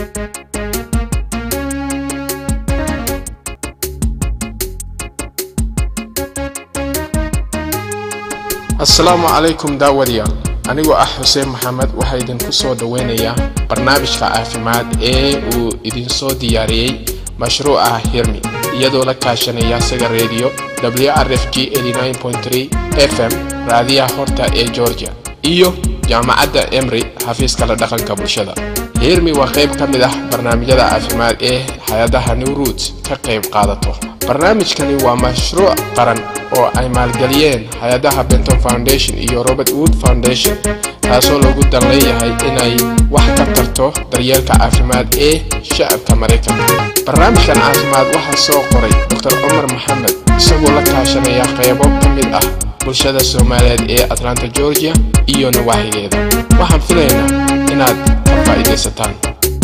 asalaamu calaykum daawadayaal anigoo ah xuseen maxamed waxaa idinku soo dhoweynayaa barnaamijka caafimaad ee uu idinsoo diyaariyey mashruuca hirmi iyadoo la kaashanaya saga reediyo wrf g fm raadiyaha horta ee georgia iyo jaamacadda emry xafiiska la dhaqanka bulshada hirmi waa qayb ka mid ah barnaamijyada caafimaad ee hay-adaha new root ka qayb qaadato barnaamijkani waa mashruuc qaran oo ay maalgeliyeen hay-adaha benton foundation iyo robert wood foundation taasoo lagu dan leeyahay inay wax ka tarto daryeelka caafimaad ee shacabka maraykanka barnaamijkan caafimaad waxaa soo qoray dor cumar maxamed isagoo la kaashanaya qaybo ka mid ah bulshada soomaaliyeed ee atlanta georgia iyo nawaaxigeeda waxaan filaynaa inaad ka faa'iidaysataan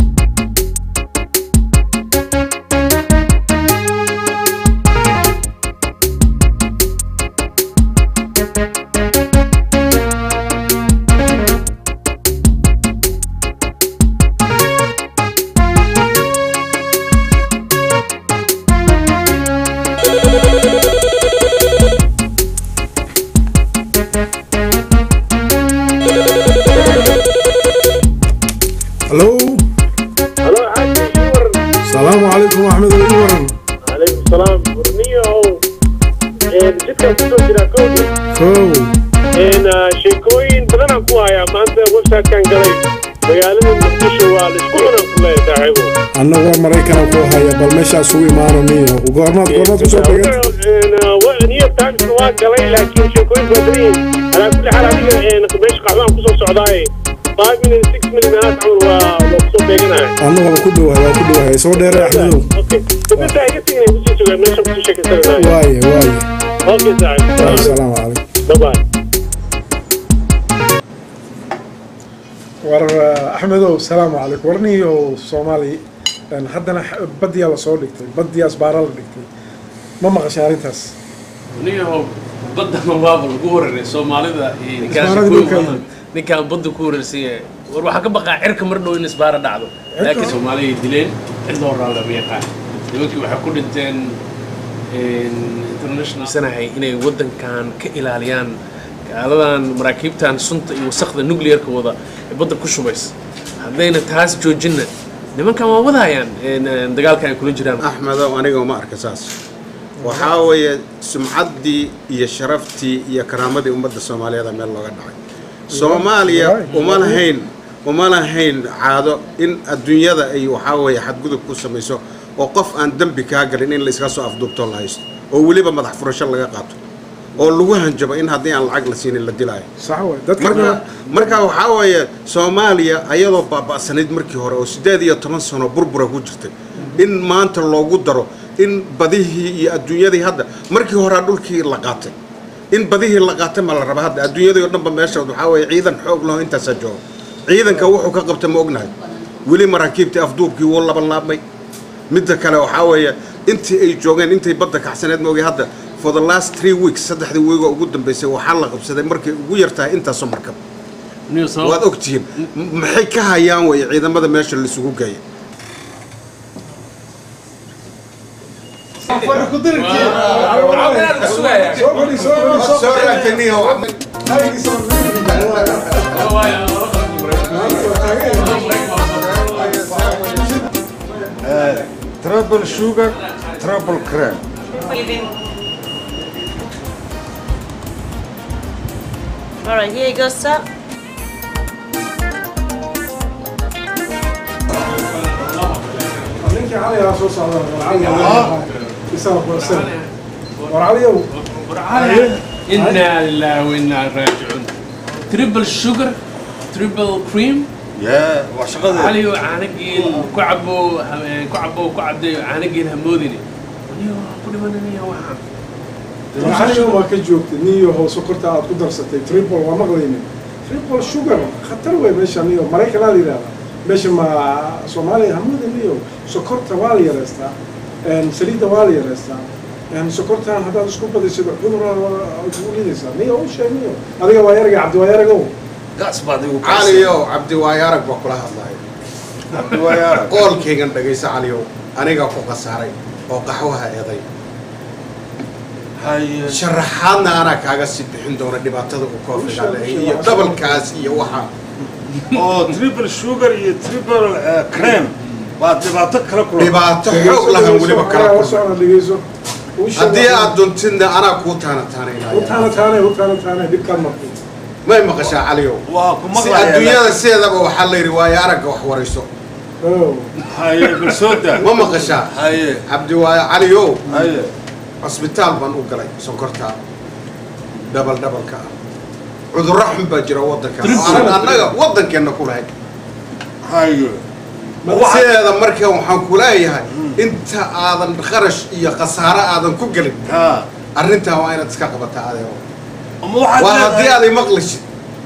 هلو هلو عادي يور السلام عليكم احمد الورن عليكم السلام ورنيو een jidkan kusoo jira kowdi كو een sheekooyin badan aan ku hayaa maanta websitekan galay magaalada muqdisho waa laisku cunan ku leeyahay saaxiibo anagoo maraykan ku haya bal meeshaas ugu imaananiyo goormaad goormaad kusoo dhegan new york times waa galay laakiin sheekooyin waa badan yihiin alaa kulli xaal adiga een meesha qaxdaan kusoo socdaaye five minutes six minutes meelahaas camal waa waa kusoo beeganahay anagoo ku dhowahay waa ku dhowahay soo dheere axmedow okay dadinta iga tegin ay kusii sugaan meesha kusii sheekaysananahay waaye waaye okay saaxiib asalaamu calaykum bye bye war axmedow salaamu calaykum warniyo soomaali een, haddana x- badiyaa lasoo dhigtay badiyaas baaraa la dhigtay ma maqashay arrintaas niyahow badana waaba lagu wararay soomaalida iyo ninkaas Isbaarada ku dhulka wadan. ninkaan badda ku wararsan yahay war waxaa ka baqaa cirka mar dhow in isbaara dhacdo laakiin soomaaliya dileen cid loo raan lama yaqaan nimankii waxay ku dhinteen international sanahay inay wadankan ka ilaaliyaan gaaladan maraakiibtan sunta iyo wasakda nuclearka wada ee badda ku shubays haddayna taas joojinna nimankan waa wadayaan een, een, dagaalka ay kula jiraan axmedow aniga uma arka saas waxaa weeye sumcaddii iyo sharaftii iyo karaamadii ummadda soomaaliyeeda meel looga dhacay soomaaliya uma lahayn uma lahayn caado in adduunyada ay waxaa weeye xadgudub ku samayso oo qof aan dembi kaa galin in la iska soo afduubto la haysto oo weliba madax furasho laga qaato oo lagu hanjabo in haddii aan lacag la siinin la dilaayo sax way dadka marka marka waxaa weeye soomaaliya ayadoo baaba'sanayd markii hore oo siddeed iyo toban sano burbura ku jirtay in maanta loogu daro in badihii iyo adduunyadii hadda markii horea dhulkii la qaatay in badihii la qaatay ma la raba hadda adduunyadii oo dhanba meesha waxaa weeye ciidan xoog laho intaasaa jooga ciidanka wuxuu ka qabta ma ognahay weli maraakiibtii afduubkii wuu laban laabmay midda kale waxaa weeye intii ay joogeen intay badda kacsaneed maogi hadda for the last three weeks saddexdii weego ugu dambeysay waxaa la qabsaday markay ugu yartahay intaasoo markab Niyo sabab- waad ogtihiin M- maxay ka hayaan weye ciidamada meesha laisugu geeya ترابل شوجر ترابل كريم All right, here you go, sir. ninkii caligaa soo socda war cali isaga kuwasan war caliyow إنا لله وإنا راجعون تريبل شوجر تريبل كريم يا وشغل علي عانقين كعبو كعبو كعبدي عانقين هموديني أيوه كل ما نيا واحد war caliga waa ka joogtay niyo hoos sokorta aad ku darsatay triple waa maqlaynin triple sugar khatar wey meesha niyo maraykan aad yidhahda meesha ma soomaaliya hamuda niyo sokorta waa la yareystaa een, saliidda waa la yareystaa een, sokortan haddaad isku badisido cudur ugu lidaysaa niyo u sheeg niyo adiga waa yarga cabdi waa yaragow قاس بعد caliyow cabdi waayo arag baa kula hadlaya waayaara qoolkaygan dhagayso caliyow anigaa ku khasaaray oo qaxwaha eeday haye sharaxaadna anaa kaaga sii bixin doona dhibaatada uu koofiga leeyahay iyo dhabalkaas iyo waxa oo triple sugar iyo triple eh, cream waa dhibaato kala kulan dhibaato xoog lahan weliba kala kulmay socona dhegeyso Uu sheeg- haddii aad duntidna anaa kuu taana u taanaynaya taana taane u taana taane dhibkaan markay may maqashaa caliyow waa ku si maqlayaa adduunyada sideedaba waxaa la yidhi waayo aragga wax warayso oo haye bal soo daa ma maqashaa haye cabdi waayo caliyow haye cusbitaal baan u galay sonkorta dhabal dhabalka ah cudurro xun baa jira waddanka oo aan annaga waddankeenna ku lahayn haye sideeda marka waxaan ku leeyahay inta aadan kharash iyo khasaare aadan ku gelin ha arrintaa waa inaad iska qabataa adeego ama waxaad waa haddii leedahay- aaday maqlishid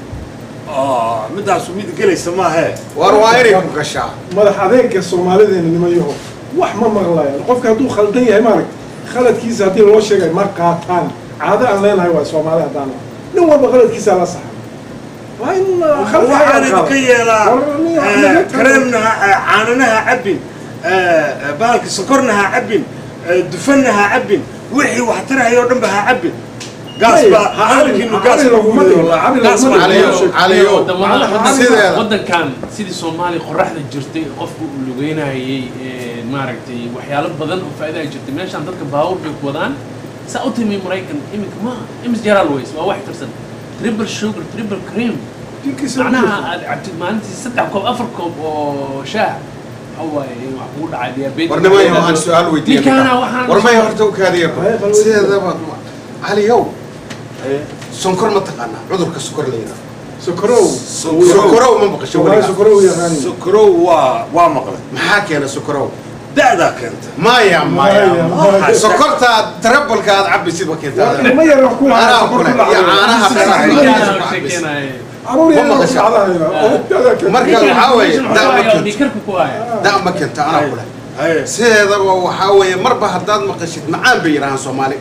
Ah, midaasu mid gelaysa maahe war waa inay ku gashaa madax adeegga soomaalideena nimanyaho wax ma maqlayaan qofka hadduu khaldan yahay maaragt khaladkiisa haddii loo sheegay ma qaataan caado aan leenahay waa soomaali haddaan nahay. nin walba khaladkiisaa la saxa waa in uh, khalad waxaan laga idinka qaado. yeelaa War, nin wax eh, laga tago. kareemna ha- eh, caanana ha cabbin eh, eh, bahalka sokorna ha cabbin eh, dufanna ha cabbin wixii wax tarahaya oo dhan ba ha cabbin gaas Maya, baa ha hadalkiinu cabin, gaas cabin baa laguma ku dhigo, leeyahay. cabin Gaas laguma baa dhigo. Caliyo, sheeg- caliyo wadamada sideeda waddankan sidii soomaaliya qoraxda jirtay qofku uu lugeynayay ee, maaragtay waxyaalo badan oo faa'iida ay jirtay meeshaan dadka baawur bay ku wadaan saa u timi maraykan iminka ma imis jaraal ways waa wax tirsan triple sugar triple cream Jirkiisa macnaha aad cabtid maalintii saddex koob afar koob oo shaah waxa waaye wax kugu dhacay diabetes war nimayo waxaan su-aal weydiiyey ninkaana waxaan war maya horta u kaadiya Maya, bal sideedaba caliyow sonkor ma taqaanaa cudurka sokor la yidhaha sokorow sokorow ma maqasho soomaali weligaa sokorow yaqaani sokorow waa waa maqlay maxaa keena sokorow da'daa keenta maya maya Maya. sokorta tarabalka aad cabaysid ma keentaa nima yar wax ku lahaa anaa sokor kule ku iyo dhacday. caanaha dhanaha sheekeynaya caruur yar Ma wax ku maqashaa? dhacdayna. Oo, dada kale. Marka waxaa weeye da ma keento dhiikarka ku haya da ma keento anaa kule haye sideedaba waxaa weeye marba haddaad maqashid macaan bay yidhahaan soomaali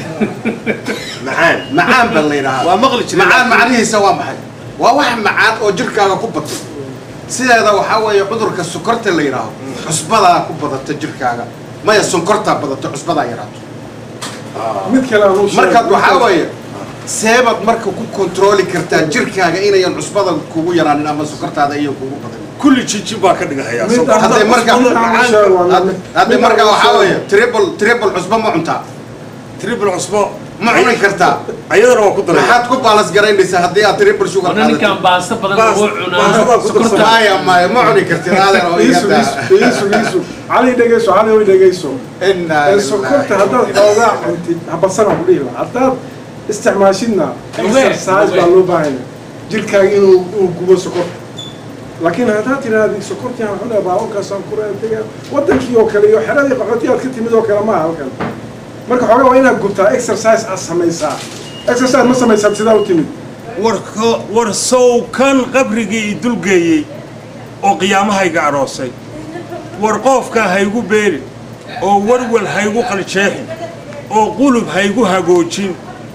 macaan macaan baa la yidhahaa waa maqli jiray macaan macnihiisa waa maxay waa wax macaan oo jirkaaga ku batay sideeda waxaa weeye cudurka sokorta la yidhaaho cusbadaa ku badata jirkaaga maya sonkortaa badato cusbadaa yaraato mid kale aan u sheegay. markaad waxaa weeye seebaad marka ku kontrooli kartaa jirkaaga inayan cusbada kugu yaraanin ama sokortaada iyan kugu badan kulli jijin baa ka dhigahayaa Mid sokorta. hadday marka Macaan. had- hadday marka waxaa weeye triple triple cusba ma cuntaa triple cusbo ma cuni kartaa ayadana waa ku daray maxaad ku baalas garaynaysaa haddii aad triple sugar wana ninkan qaadato baasta badan Baas- oo baasta baa cunaa ku sokorta darsan. maya maya ma cuni kartid aadan oo iisu iga iisu iisu iisu cali dhegeyso cali oy dhegeyso Innaa ee lillahi sokorta wa haddaad innaa xoogaa cuntid habadsanaa ku dhihi lahaa haddaad isticmaashidna Lugeyn, exercise baa lugeyn. loo baahanya jirkaaga inuu inuu gubo sokorta laakiin haddaad tiraahdi sokortii aan cunaa baawankaasaan ku raadega wadankii oo kale iyo xeradii qaxootii aad ka timid oo kale maaha halkan marka xoogaa waa inaad gubtaa exercise aad samaysaa exercise ma samaysaad sidaa u timid warka war sow kan qabrigii i dulgeeyey oo qiyaamahayga aroosay war qoofkaa haygu beeri oo warwal haygu qaljeexin oo qulub haygu hagoojin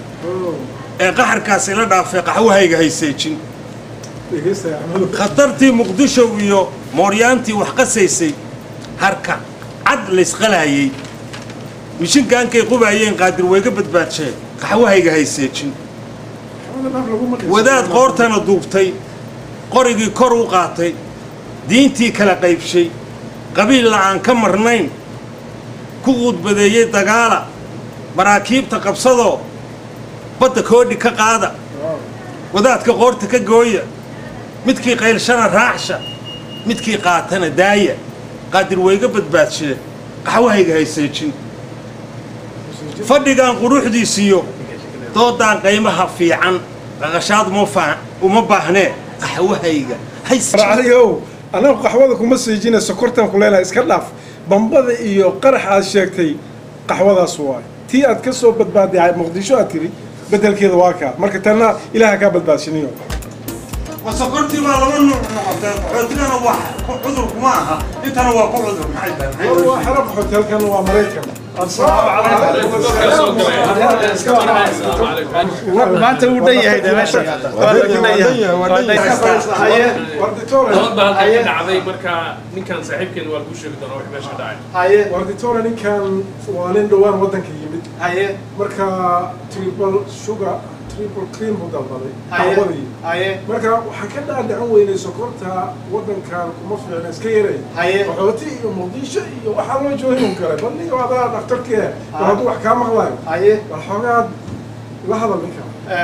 ee qaxarkaas ila dhaafay qaxwahayga hayseejin dhegeystaya axmedo khatartii muqdisho iyo mooryaantii wax qasaysay harka cad laysqalaayey mishinkaankay qubaayeen qaadir wayga badbaadsheen qaxwahayga hayseejin wadaad qoortana duubtay qorigii kor u qaatay diintii kala qaybshay qabiil la'aan ka marnayn ku quudbadeeyey dagaala maraakiibta qabsadoo badda koodhi ka qaada wadaadka qoorta ka gooya midkii qaylshana raacsha midkii qaatana daaya qaadir wayga badbaadshee qaxwahayga hayseejin fadhigaan quruxdiisiyo doodaan qaymaha fiican qaqashaad uma faa- uma baahnee qaxwahayga hayseejin racliow anagu qaxwada kuma siijina sokortan ku leenahay iska dhaaf bambada iyo qarax aad sheegtay qaxwadaas waay tii aad ka soo badbaaday muqdisho aad tiri bedelkeeda waa kaa marka tanna ilaaha kaa badbaadshiniyo sokortii baa laba nuuc noqotay qaxootigana wax cudur kuma aha intana waa ku cudur maxay tahay waa xero qaxooti halkan waa maraykan maanta wuu dhan yahay de meesha waa lagu dhan yahay waa dhan yahay haye warditore dood baa halkan ka dhacday marka ninkan saaxiibkeen waa kuu sheegi doonaa wax meesha ka dhacay haye warditore ninkan waa nin dhowaan waddanka yimid haye marka triple sugar triple cream buu dalbaday haye dacwadii haye marka waxaan ka dhaadhacan weynay sokorta waddankan kuma fiicna iska yaray haye qaxooti iyo muqdisho iyo waxaa loo joogin un kale bal ninka adaa dhaktarkii bal hadduu wax kaa maqlayo haye bal xoogaad la hadal ninka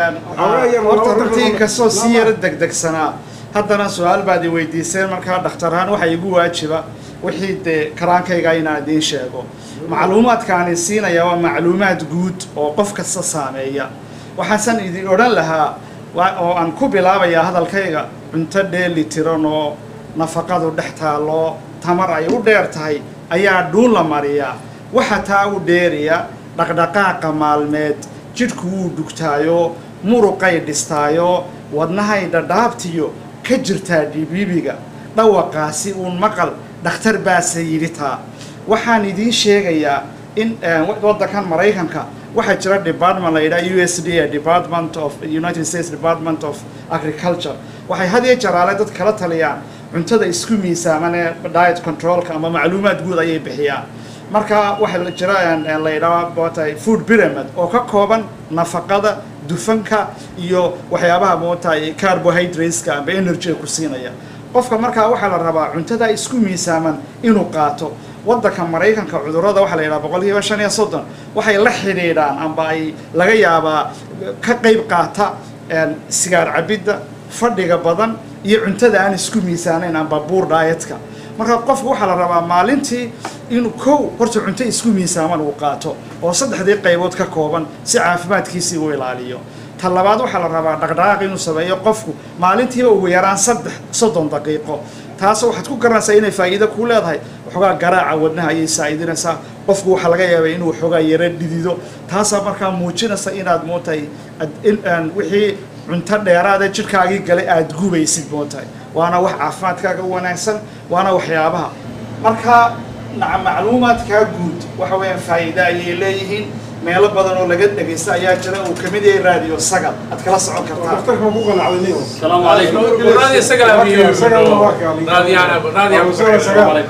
horta runtii inkastoo si yara degdegsanaa haddana su-aal baad i weydiiseen markaa dhakhtarhaan waxaa igu waajiba wixii dee karaankayga inaan idiin sheego macluumaadkaani siinaya waa macluumaad guud oo qof kasta saameeya waxaasan idin odhan lahaa wa- oo aan ku bilaabayaa hadalkayga cunto dheeli tiran oo nafaqadu dhex taalloo tamar ay u dheer tahay ayaa dhuun la mariyaa waxa taa u dheeriya dhaqdhaqaaqa maalmeed jidhku wuu dhugtaayo muruqay dhistaayo wadnahay dhadhaabtiyo ka jirtaa dhibibiga dhawaqaasi uun maqal dhakhtar baase yidhi taa waxaan idiin sheegayaa in eh, wa- waddankan maraykanka waxaa jira department la yidhaha u s d a department of united states department of agriculture waxay had iyo jaraale dad kala taliyaan cuntada isku miisaaman ee diet controlka ama macluumaad guud ayay bixiyaan marka waxaa la jira een, een, la yidhaha mootay food pyramid oo ka kooban nafaqada dufanka iyo waxyaabaha mootay carbohydrateska amba energy ku siinaya qofka markaa waxaa la rabaa cuntada isku miisaaman inuu qaato waddanka maraykanka cudurrada waxaa la yidhaha boqolkiiba shan iyo soddon waxay la xidhiidhaan amba ay laga yaabaa ka qayb qaata een, sigaar cabidda fadhiga badan iyo cuntada aan isku miisaanayn amba buur dietka marka qofku waxaa la rabaa maalintii inuu kow horta cunto isku miisaaman uu qaato oo saddexdii qaybood ka kooban si caafimaadkiisii uu ilaaliyo ta labaad waxaa la rabaa dhaqdhaqaaq inuu sameeyo qofku maalintiiba ugu yaraan saddex soddon daqiiqo taas waxaad ku garanaysaa inay faa'iido kuu leedahay waxoogaa garaaca wadnaha ayay saa'idinaysaa qofku waxaa laga yaabaa inuu waxoogaa yara dhidido taasaa markaa muujinaysa inaad mootahay ad- in- aan wixii cunto dheeraada jidhkaagii gale aad gubaysid mootahay waana wax caafimaadkaaga u wanaagsan waana waxyaabaha marka naca macluumaadkaa guud waxa weeyaan faa'iida ayay leeyihiin meelo badan oo laga dhegaysta ayaa jira uu kamid yahay radio sagal aad kala socon kartaa dhaktarka ma ku qanacday niyo السلام عليكم raadi isaga Isaga- isaga waa kaali. raadiyaan raadiyaan Isaga- isaga-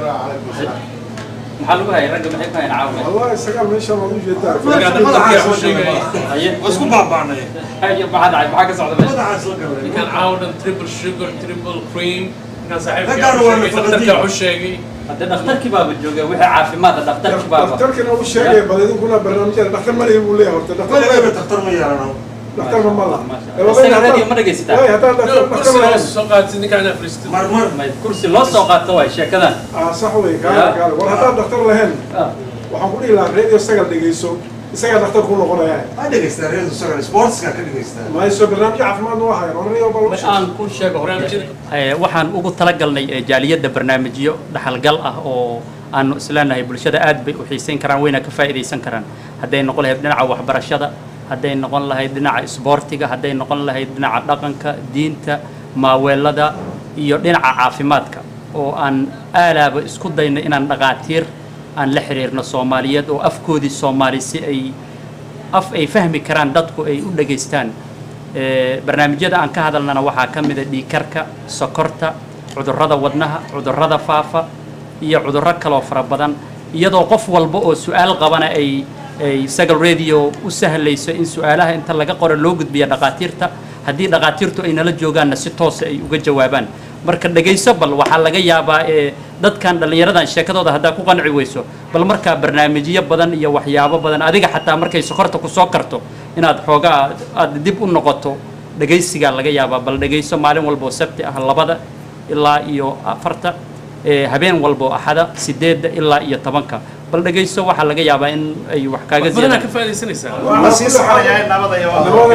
maxaa lagu hayay ragga maxay ku hayaan caawa والله سجل meesha ma u jeedaa madaxa sheegay waa isku baabaanay haye maxaa dhacay maxaa ka socda meesha madaxaa soo galay ninkan caawadan triple sugar triple cream ninkan saaxiibkii Raggaan waa sheegay nafaqadiin. dhakhtarka u sheegay hadda dhakhtarkii baaba jooga wixii caafimaadka dhakhtarkii baaba dhaktarkana u sheegay bal idinkuna barnaamijyada dhaktar ma leeyahay buu leeyahay horta dhaktar ma weligeeba leeyahay daktar ma yeelano dhaktar ma mala Isaga radio ma dhegaysataa? way haddaan dhaktar dhaktar kursi ma loo lahayn soo qaatay ninkaan afrista marmar may kursi loo soo qaato waay sheekadan ah sax wey kaale kaale war haddaan dhaktar lahayn Ah, waxaan ku dhihi lahaa radio sagal dhegeyso isagaa dhaktar ku noqonaya ha dhegaystaa reedu sagal sportska ka dhegaystaa mayso barnaamijyo caafimaad noo hayan oranayo bal ma aan ku sheego barnaamijyada Eh, waxaan ugu talagalnay eh, jaaliyadda barnaamijyo dhaxalgal ah oo aanu isleenahay bulshada aad bay u xiisayn karaan wayna ka faa'iidaysan karaan hadday noqon lahayd dhinaca waxbarashada hadday noqon lahayd dhinaca isboortiga hadday noqon lahayd dhinaca dhaqanka diinta maaweelada iyo dhinaca caafimaadka oo aan aalaaba isku dayno inaan dhaqaatiir aan la xiriirno soomaaliyeed oo afkoodii soomaali si ay af ay fahmi karaan dadku ay u dhegaystaan Eh, barnaamijyada aan ka hadalnana waxaa ka mida dhiigkarka sokorta cudurrada wadnaha cudurrada faafa iyo cudurro kaloo fara badan iyadoo qof walba oo su-aal qabana ay ay sagal radio u sahlayso in su-aalaha inta laga qoro loo gudbiya dhaqaatiirta haddii dhaqaatiirtu ay nala joogaanna si toosa ay uga jawaabaan marka dhegayso bal waxaa laga yaabaa ee dadkan dhallinyaradan sheekadooda haddaa ku qanci weyso bal markaa barnaamijyo badan iyo waxyaabo badan adiga xataa markay sokorta ku soo karto inaad xoogaa aad dib u noqoto dhegaysigaa laga yaabaa bal dhegayso maalin walba oo sabti ah labada ilaa iyo afarta ee habeen walba oo axada sideedda ilaa iyo tobanka bal dhegayso waxaa laga yaabaa in ay wax kaaga badanaa ziyadaan ka faa'iidaysanaysaa waa la sii soconayaa nabada iyo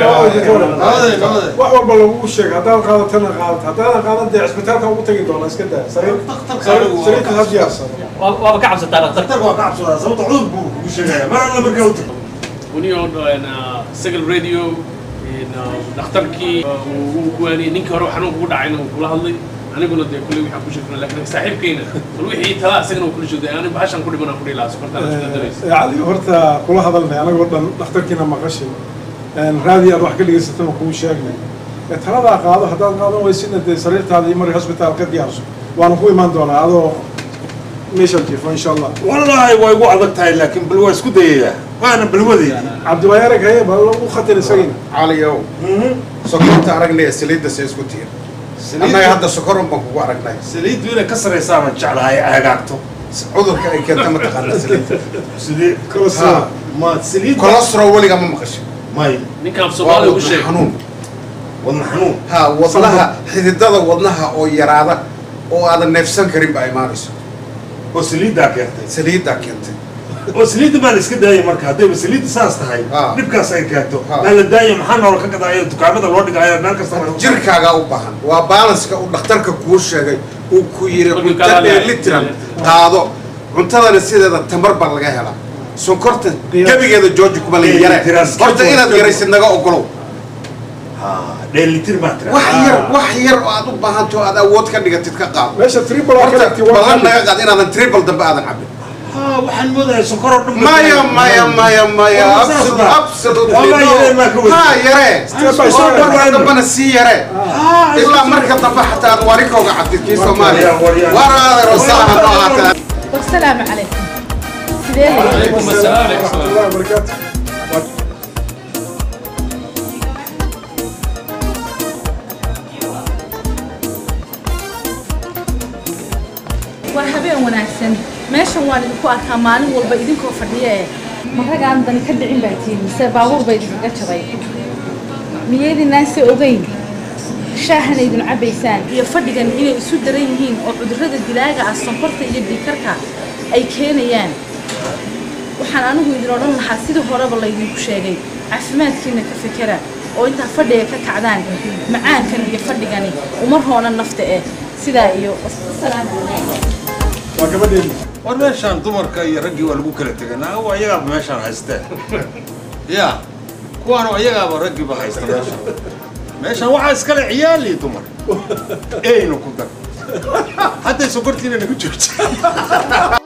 wax walba lagugu sheegay haddaan qaadatana qaadata haddaadan qaadan dee cisbitaalka ugu tagi doona iska daa sariir sariirka ha diyaarsado Waa- waaba ka cabsataa dhaqtarka daktarka waa ka cabsadaa sababta cudur buu kugu sheegaya mar alla markaa u tagto unio sagal radio dhakhtarkii uu kuwaaniyey ninkii hore xanuunka ku dhacayna uu kula hadlay aniguna dee kulley waxaan ku shirkina laakiin saaxiibkayna bal wixii talaa isagana uu kula shugday ani bahashan ku dhiman aan ku dhihi lahaa sokortaan isku daraysa cali horta kula hadalnay anagoo dhan dhakhtarkiina maqashay raadi aad wax ka dhegaysatana kuu sheegnay ee taladaa qaado haddaad qaadan weysina dee sariirtaada iyo mari hosbitaal ka diyaarso waana ku imaan doonaa adoo meeshaan jiifo insha allah wallaahi way igu adag tahay laakiin bal waa isku dayayaa waana balwadeydii cabdiwaayi arag haye bal u khatin isagina caliyow sokorta aragnay saliidda se isku tiir annaga hadda sokorun baan kugu aragnay saliiddu inay ka saraysaa baan jeclahay aagaagto cudurka ay keenta ma taqaana saliidda sidee Cholesterol. ma saliid cholesterol weliga ma maqashay may ninkaan waa soomaaliya ugu wadna sheeg xanuun wadna xanuun ha wadnaha xididada wadnaha oo yaraada oo aadan neefsan karin baa imaanayso oo saliiddaa keentay saliiddaa keentay oo saliidda baa la iska daayay marka haddayba saliidda saas tahay Ah. dhibkaas ay keento Ah. maa la daaya maxaa noola ka gadaayo dukaamada loo dhigaayo meel kasta jirkaagaa u baahan waa balanska uu dhakhtarka kuu sheegay uu ku yidhi Kolkii cunto kala leeyahay. dheelitiran qaado cuntadana sideeda tamar baa laga helaa sonkorta gebigeeda jooji kuma la yare Dheelitiran. horta inaad yaraysid naga ogolow dheelitir baa tira wax yar wax yar oo aad u baahanto aad awood ka dhigatid ka qaado meesha triple aa ka horta dhigtay waa ballan xalli. naga qaad inaadan triple dambe aadan cabin ha waxaan moodahay sonkor oo dhan maya maya maya maya Waa saas absolute- baa. absolutely Waa no. yaree maa ka weyn. ha yare Step by oo step. marka dambena sii yare ilaa marka dambe xataa aad warikooga cabdid kii soomaaliya waryaa. waraadeer wasalaam ha ahaatee والسلام عليكم سيدي calaykum asalaam calaykum asalaam الله وبركاته waa habeen wanaagsan meeshan waan idinku arkaa maalin walba idinkoo fadhiya ee maragaan dani ka dhicin baa tihiin mise baabuur bay idinkaga jabay miyaydinaan se ogeyn shaahan idin cabaysaan iyo fadhigan inay isu daran yihiin oo cudurrada dilaaga ah sonkorta iyo dhiikarka ay keenayaan waxaan anigu idin odhan lahaa sidii horeba laydinku sheegay caafimaadkiina ka fekera oo intaa fadhiga ka kacdaan macaankan iyo fadhigani uma roona nafta eh sidaa iyo asalaamu calaykum waa gabadheeni war meeshaan dumarka iyo raggii waa lagu kala tegay naago ayagaaba meeshaan haysteen ya kuwaanu ayagaaba raggiiba haysta meeshaan meeshaan waxaa iskale ciyaal iyo dumar eyna ku dar hadday sokortiina nagu joojiyeen